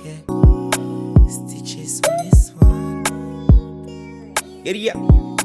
yeah. Stitches on this one. Yeah, yeah.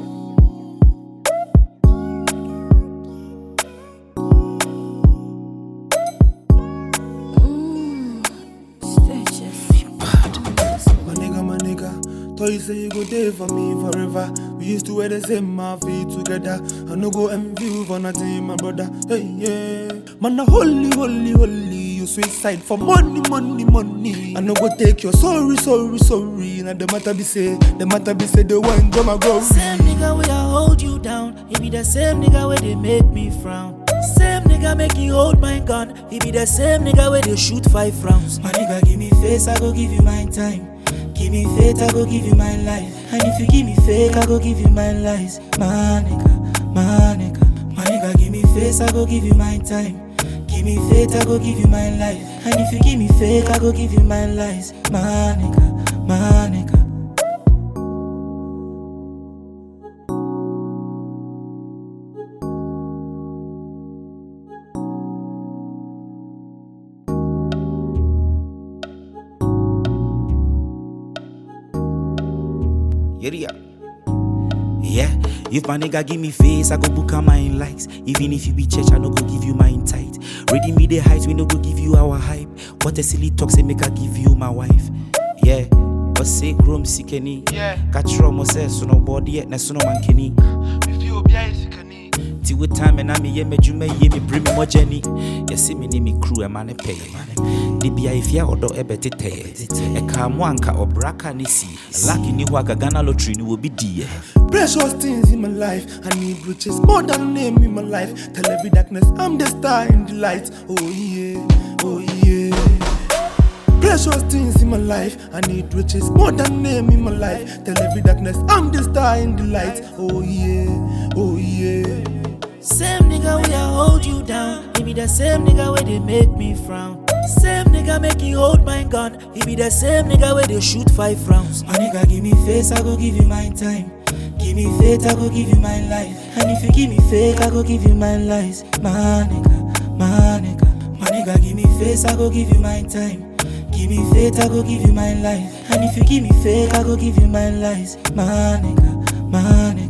My nigga, my nigga, thought you say you go there for me forever. We used to wear the same outfit together. I no go envy you for nothing, my brother. Hey, yeah. Man, a holy, holy, holy. You suicide for money, money, money. I no go take your sorry, sorry, sorry. Now the matter be say, the matter be say, the one go my go. Same nigga where I hold you down. He be the same nigga where they make me frown. Same nigga make you hold my gun. He be the same nigga where they shoot five rounds. My nigga give me face, I go give you my time. Give me faith, I go give you my life. And if you give me fake, I go give you my lies. My nigga, my nigga, my nigga give me face, I go give you my time. Give me faith, I go give you my life. And if you give me fake, I go give you my lies. My nigga, my nigga. Yeah, yeah. Yeah, if my nigga give me face, I go book a mine likes. Even if you be church, I no go give you mine tight. Ready me the heights, we no go give you our hype. What a silly talk, say make I give you my wife. Yeah, but say chrome sikeni. Yeah. Catch rum, say so no body yet, na so no man kenny. If you be a sikani. Ti with time and I me ye me jume ye me bring me more journey. You see me ni me crew a man pay. Di bia if ya odo e beti te. E ka mo anka obraka ni si. Lucky ni wa Ghana lottery ni will be die. Precious things in my life. I need riches more than name in my life. Tell every darkness I'm the star in the light. Oh yeah, oh yeah. Precious things in my life. I need riches more than name in my life. Tell every darkness I'm the star in the light. Oh yeah, oh yeah. Same nigga where I hold you down. He be the same nigga where they make me frown. Same nigga make you hold my gun. He be the same nigga where they shoot five rounds. My nigga give me face, I go give you my time. Give me faith, I go give you my life. And if you give me fake, I go give you my lies. My nigga, my nigga, my nigga give me face, I go give you my time. Give me faith, I go give you my life. And if you give me fake, I go give you my lies. My nigga, my nigga.